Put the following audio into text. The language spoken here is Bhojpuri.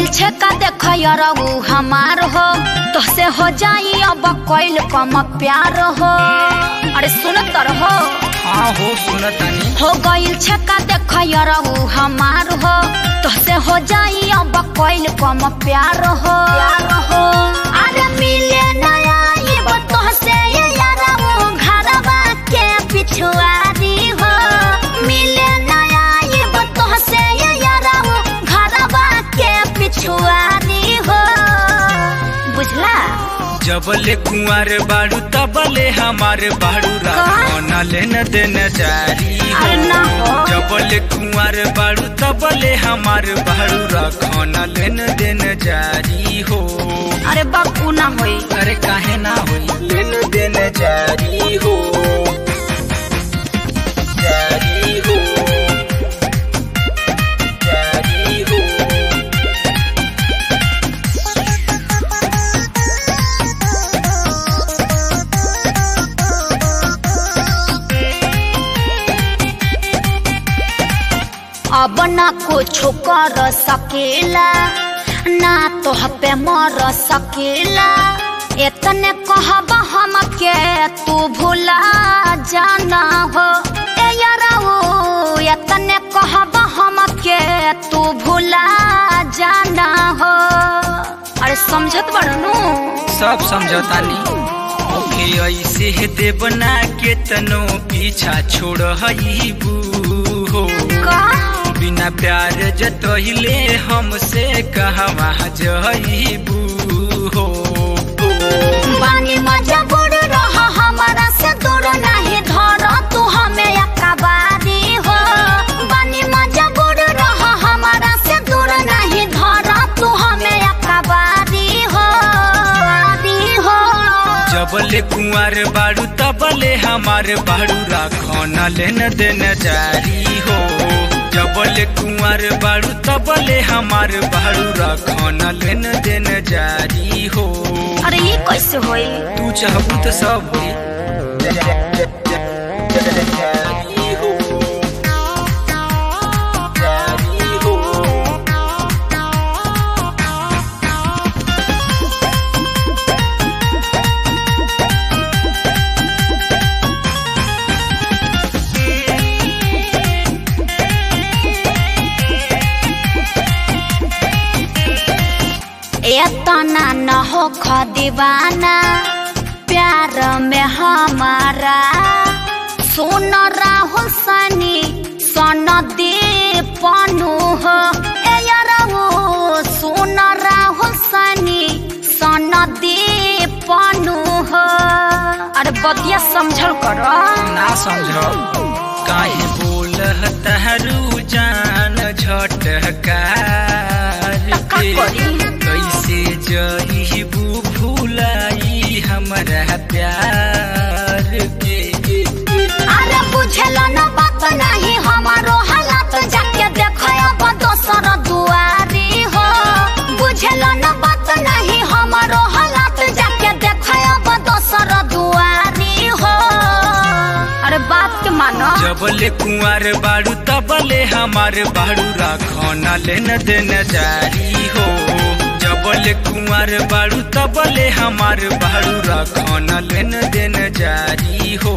छे का देख यरऊ हमार हो तोसे हो जाई अब कोइल कम प्यार हो अरे सुनत रहो हाँ हो सुनतानी हो गइल छे का देख यरऊ हमार हो तोसे हो जाई अब कोइल कम प्यार हो प्यार हो अरे मिले नया ये तोहसे ये यरऊ घरवा के पिछुआरी हो मिले नया ये तोहसे ये यरऊ घरवा के पिछुआरी हो बुझला जबले कुंवर बाड़ू तबले हमार बाड़ू राखना लेन देन जारी हो अरे ना हो। जबले कुंवर बाड़ू तबले हमार बाड़ू राखना लेन देन जारी हो अरे बापू ना होई अरे काहे ना होई लेन देन जारी हो जारी हो जारी हो अब ना कुछ कर सकेला ना तो पे मर सकेला इतने कहब हम के तू भूला जाना हो ए याराओ इतने कहब हम के तू भूला जाना हो अरे समझत बड़नू सब समझतानी ओके ऐसे है देवना के तनो पीछा छोड़ हईबू हो का बिना प्यार जतहिले हमसे कहवा जईबू हो बानी मजबूर रह हमारा से दूर नहीं धर तू हमें अकबारी हो बानी मजबूर रह हमारा से दूर नहीं धर तू हमें अकबारी हो अकबारी हो जबले कुंवर बाड़ू तबले हमार बाड़ू राखना लेन देन जारी हो जबले कुंवर बाड़ू तबले हमार बाड़ू राखना लेन देन जारी हो अरे ये कैसे होई तू चाहबू तो सब होई जारी हो जारी हो एतना न हो दीवाना प्यार में हमारा सुन राहुल सनी सन दे पनु हो ए यारो सुन राहुल सनी सन दे पनु हो अरे बतिया समझल कर ना समझो काहे बोल तहरू जान झटकार का के करी? कैसे जईबू भूलाई हमरा प्यार के अरे बुझल न बात नहीं हमारो हालत जाके देखब दोसर दुआरी हो बुझल न बात नहीं हमारो हालत जाके देखब दोसर दुआरी हो अरे बात के मानो जबले कुंवर बाड़ू तबले हमार बाड़ू राखना लेन देन जारी हो जबले कुंवर बाड़ू तबले हमार बाड़ू राखना लेन देन जारी हो